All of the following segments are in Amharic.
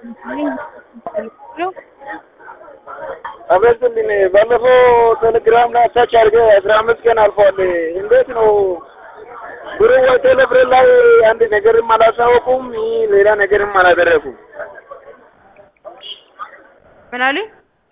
አበስልኝ ባለፈው ቴሌግራም ላይ አታች አድርገህ አስራ አምስት ቀን አልፏል። እንዴት ነው ብሩ ወይ ቴሌብር ላይ አንድ ነገርም አላሳወቁም፣ ሌላ ነገርም አላደረጉም። ምን አሉኝ?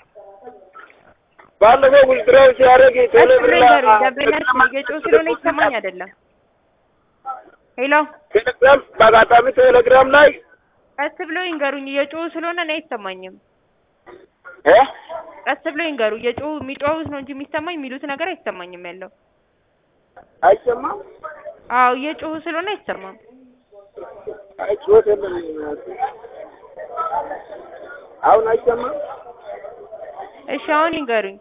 ባለፈው ውዝድራው ሲያደርግ ቴሌብር ላይ ደንበኛችን እየጮህ ስለሆነ ይሰማኝ አይደለም። ሄሎ ቴሌግራም በአጋጣሚ ቴሌግራም ላይ ቀስ ብለው ይንገሩኝ። እየጮሁ ስለሆነ እኔ አይሰማኝም። እ ቀስ ብለው ይንገሩ። እየጮሁ የሚጮሁት ነው እንጂ የሚሰማኝ የሚሉት ነገር አይሰማኝም ያለው። አይሰማም። አዎ እየጮሁ ስለሆነ አይሰማም። አይ ጩኸት የለም። አሁን አይሰማም። እሺ አሁን ይንገሩኝ።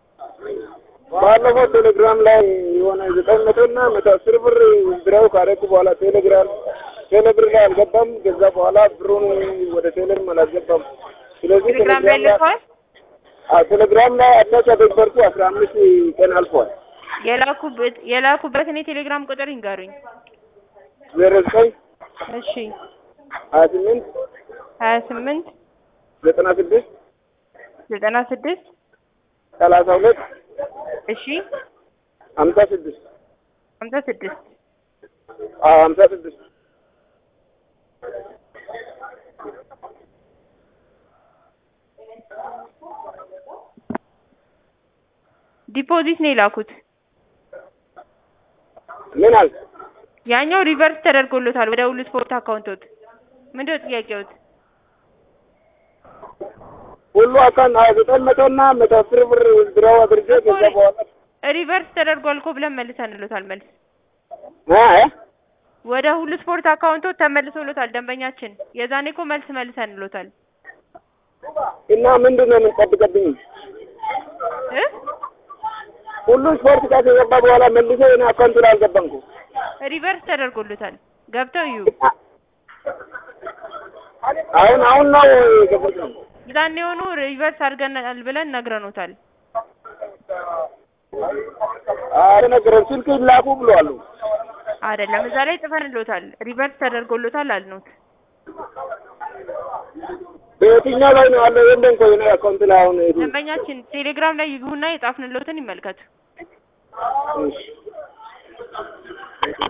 ባለፈው ቴሌግራም ላይ የሆነ ዘጠኝ መቶ እና መቶ አስር ብር ውዝድራው ካደረኩ በኋላ ቴሌግራም ቴሌብር ላይ አልገባም። ከዛ በኋላ ብሩን ወደ ቴሌም አላስገባም። ስለዚህ ቴሌግራም ላይ ልከዋል። አዎ ቴሌግራም ላይ አታች አደረኩ አስራ አምስት ቀን አልፏል። የላኩበት የላኩበትን የቴሌግራም ቁጥር ይንገሩኝ። ዜሮ ዘጠኝ እሺ ሀያ ስምንት ሀያ ስምንት ዘጠና ስድስት ዘጠና ስድስት ሰላሳ ሁለት እሺ ሀምሳ ስድስት ሀምሳ ስድስት አዎ ሀምሳ ስድስት ዲፖዚት ነው የላኩት። ምን አልክ? ያኛው ሪቨርስ ተደርጎሎታል ወደ ሁሉ ስፖርት አካውንቶት። ምንድነው ጥያቄዎት? ሁሉ አካን ዘጠኝ መቶ እና መቶ አስር ብር ውዝድራው አድርጌ ከዛ በኋላ ሪቨርስ ተደርጓል እኮ ብለን መልሰንሎታል። መልስ እ ወደ ሁሉ ስፖርት አካውንቶት ተመልሶሎታል ደንበኛችን። የዛኔ እኮ መልስ መልሰንሎታል እና ምንድን ነው የምንጠብቀብኝ? እ ሁሉ ስፖርት ጋር ከገባ በኋላ መልሶ የኔ አካውንት ላይ አልገባም እኮ። ሪቨርስ ተደርጎሎታል። ገብተው እዩ። አሁን አሁን ነው የገባኝ። የዛኔ የሆኑ ሪቨርስ አድርገናል ብለን ነግረኖታል። አልነገረም። ስልክ ይላኩ ብለዋል። አይደለም እዛ ላይ ጽፈንሎታል። ሪቨርስ ተደርጎሎታል አልኖት። በየትኛው ላይ ነው ያለው? የለም እኮ የኔ አካውንት ላይ አሁን ደንበኛችን ቴሌግራም ላይ ይግቡና የጻፍንሎትን ይመልከቱ። እሺ